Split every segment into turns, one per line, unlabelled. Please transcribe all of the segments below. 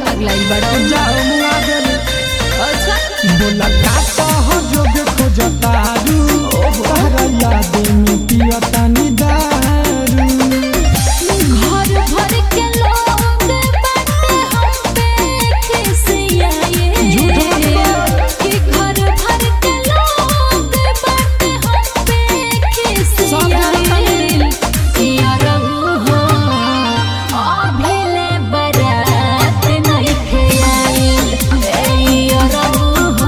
पगलाइल बड़ो
जाओ मुआ देले
अच्छा
बोला का कह जोग खोजतारू तहरा याद में पियतानी दारू
घर भर के लोग बाटे हम पे खिसियाए
झूठ मत बोल।
कि घर भर के लोग बाटे हम पे खिसियाए यार हो अभिले बरात नहीं खयाई यार हो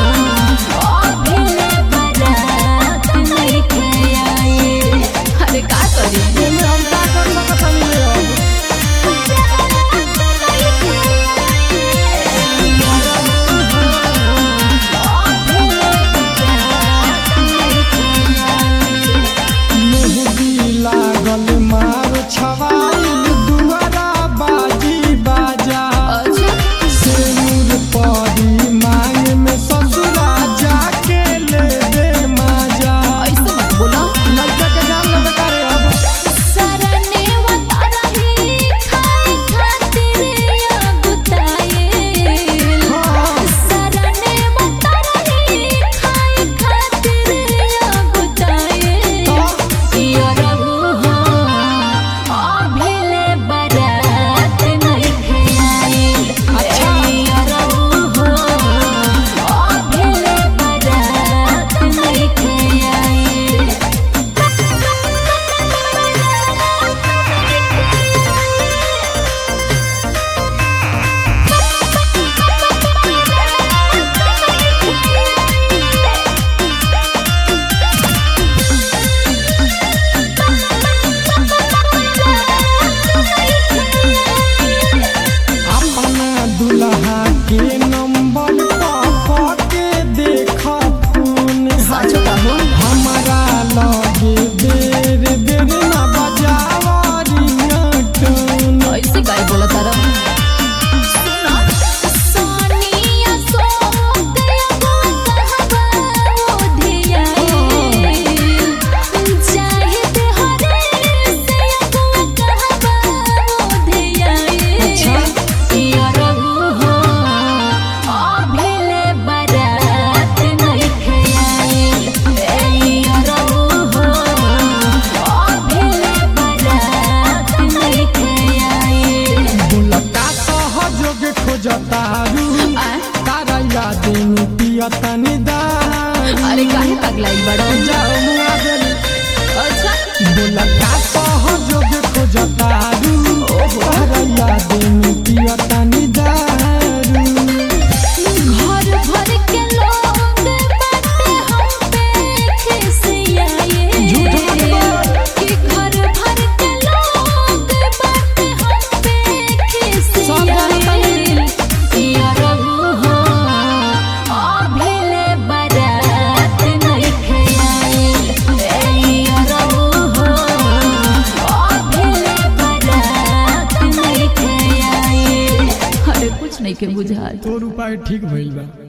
अभिले बरात नहीं खयाई अरे का करी
एमे हम का कर सकतानी रे अब मेहंदी लागल मार छवाइल दुआरा बाजी बाजा सिंदूर परी मांग में ससुरा जाके ले दे माजा लड़का के जान ले बेकार अब अपना दुल्हा के नंबर पा के देख फोन हमारा लगे देर देर ना बजावा रिंगटोन
ऐसे गाय बोला तारा सुना सोनिया सो गया कहबा ओधिया चाहत हरे से कहबा ओधिया
अच्छा।
यार हो अभिले बरात नहीं खयाई यार हो अभिले बरात नहीं खयाई
बुलका कह जोग खोजतारू
आ?
तारा याद में पियतानी दारू
अरे काहे पगलाइल बड़ो
जाओ मुआ देले
अच्छा
बुलका कह जोग खोजतारू तारा याद में पियतानी दारू
घर भर के लोग बाटे हम पे खिसियाए
झूठ मत बोल।
कि घर भर के लोग बाटे हम पे खिसियाए यार हो अभिले बरात नहीं खयाई यार हो अभिले बरात नहीं खयाई अरे कुछ नहीं के बुझाल
तोर उपाय ठीक भइल बा